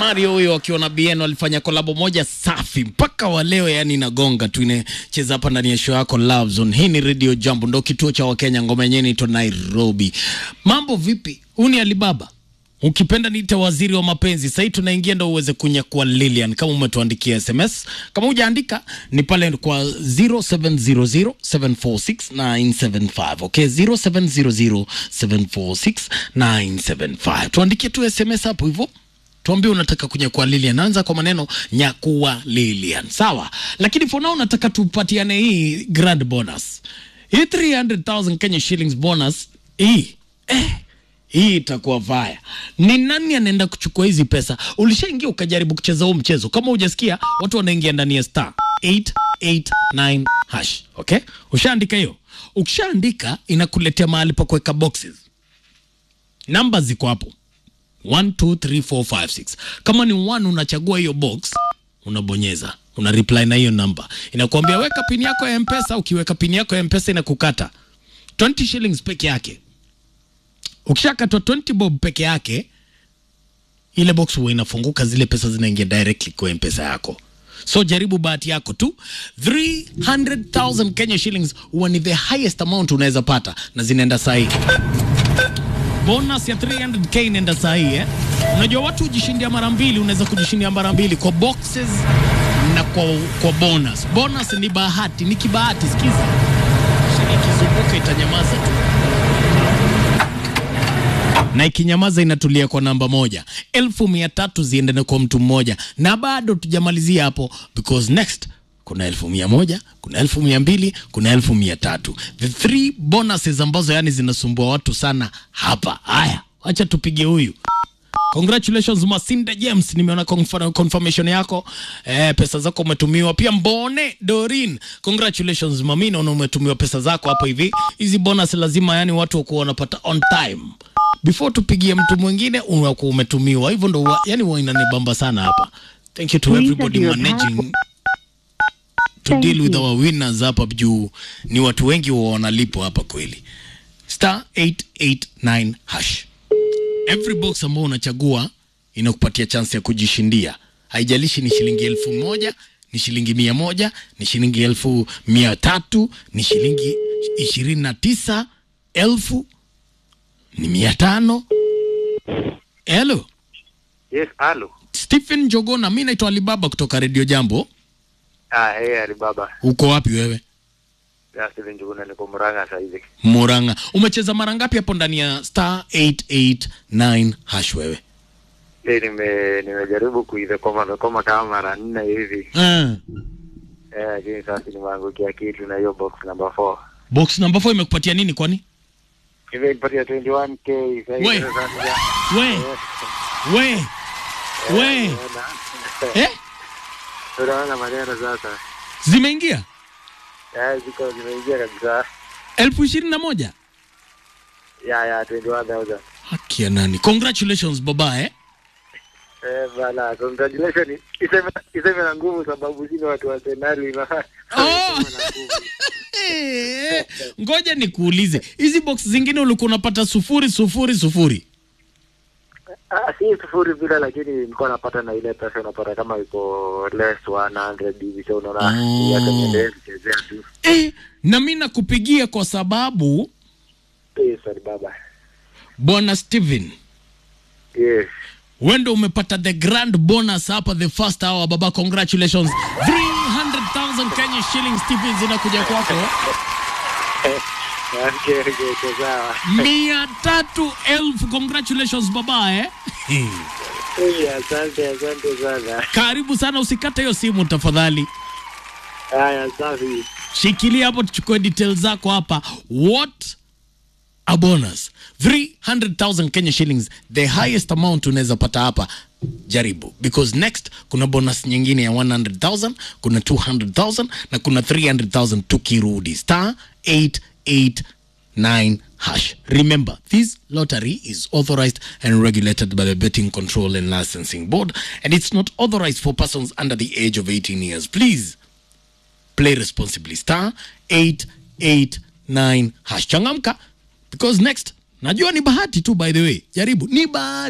Mario huyo akiwa na BN walifanya kolabo moja safi mpaka wa leo, yani inagonga tu, inacheza hapa ndani ya show yako Love Zone. Hii ni Radio Jambo, ndo kituo cha Wakenya. Ngoma yenyewe inaitwa Nairobi. Mambo vipi? Huu ni Alibaba, ukipenda niite waziri wa mapenzi. Sahii tunaingia ndo uweze kunyakua Lilian, kama umetuandikia SMS. Kama hujaandika ni pale kwa 0700746975 okay, 0700746975 tuandikie tu SMS hapo hivyo tuambie unataka kunyakua Lilian. Anza kwa maneno nyakua Lilian, sawa. Lakini for now nataka tupatiane hii grand bonus, hii 300,000 Kenya shillings bonus hii eh, hii itakuwa vaya. Ni nani anaenda kuchukua hizi pesa? Ulishaingia ukajaribu kucheza huu mchezo? Kama hujasikia, watu wanaingia ndani ya star 889 hash. Okay, ushaandika hiyo? Ukishaandika inakuletea mahali pa kuweka boxes, namba ziko hapo 1 2 3 4 5 6. Kama ni 1 unachagua hiyo box, unabonyeza una reply na hiyo namba, inakuambia weka pini yako ya Mpesa. Ukiweka pini yako ya Mpesa inakukata 20 shillings peke yake. Ukishakatwa 20 bob peke yake, ile box huwa inafunguka, zile pesa zinaingia directly kwa Mpesa yako. So jaribu bahati yako tu. 300,000 Kenya shillings huwa ni the highest amount unaweza pata, na zinaenda sahi bonus ya 300k inaenda sahi eh? Unajua watu hujishindia mara mbili, unaweza kujishindia mara mbili kwa boxes na kwa, kwa bonus. Bonus ni bahati, ni kibahati. Sikiza, shini ikizunguka itanyamaza tu na ikinyamaza inatulia kwa namba moja. elfu mia tatu ziendane kwa mtu mmoja, na bado tujamalizia hapo, because next kuna elfu mia moja kuna elfu mia mbili kuna elfu mia tatu the three bonuses ambazo yani zinasumbua watu sana hapa. Haya, wacha tupige huyu. Congratulations Masinda James, nimeona confirm- confirmation yako eh, pesa zako umetumiwa. Pia Mbone Dorin, congratulations mami, naona umetumiwa pesa zako hapo hivi. Hizi bonus lazima yani watu wakuwa wanapata on time before tupigie mtu mwingine, unakuwa umetumiwa hivyo, ndo wa- yani huwa inanibamba sana hapa. Thank you to Please everybody enter your managing to Thank deal with you. our winners hapa juu, ni watu wengi wa wanalipwa hapa kweli. Star 889 hash every box ambao unachagua inakupatia chance ya kujishindia. Haijalishi ni shilingi elfu moja ni shilingi mia moja ni shilingi elfu mia tatu ni shilingi ishirini na tisa elfu ni mia tano. Hello, Yes, halo. Stephen Jogona, mi naitwa Alibaba kutoka Radio Jambo. Ah, hey, Alibaba. Uko wapi wewe? Ya Steven Njuguna niko Murang'a sasa hivi. Murang'a. Umecheza mara ngapi hapo ndani ya star 889 hash wewe? Leo nime nimejaribu kuive koma koma kama mara nne hivi. Ah. Eh, lakini sasa nimeangukia kitu na hiyo box number 4. Box number 4 imekupatia nini kwani? Imenipatia 21k sasa We. hivi sasa. We, we, we. Eh? Unaona maneno sasa. Zimeingia Eh, ziko zimeingia kabisa. elfu ishirini na moja. Ya ya 21000. Haki ya nani? Congratulations baba eh? Eh, bala, congratulations. Iseme iseme na nguvu sababu sisi watu wa Arsenal na. Oh. Iseme na nguvu. Eh, Ngoja nikuulize, hizi box zingine ulikuwa unapata sufuri sufuri sufuri. Ah, si sufuri vile lakini nilikuwa napata na ile pesa unapata kama iko less 100 hivi so unaona Oh. yake niendelee kuchezea tu. Eh, na mi nakupigia kwa sababu Yes, baba. bwana Steven Yes. wewe ndo umepata the grand bonus hapa the first hour baba, congratulations 300,000 Kenya shillings Steven zinakuja kwako. Okay, okay, okay, sawa. mia tatu elfu congratulations baba eh? Eh, Asante, asante sana. Karibu sana, usikate hiyo simu tafadhali, Haya, safi. shikilia hapo tuchukue details zako hapa. What a bonus 300,000 Kenya shillings, the highest amount unaweza pata hapa. Jaribu because next kuna bonus nyingine ya 100,000, kuna 200,000 na kuna 300,000 tukirudi star 889 hash. Remember, this lottery is authorized and regulated by the Betting Control and Licensing Board and it's not authorized for persons under the age of 18 years. Please play responsibly star 889 hash changamka because next najua ni bahati tu by the way jaribu ni bahati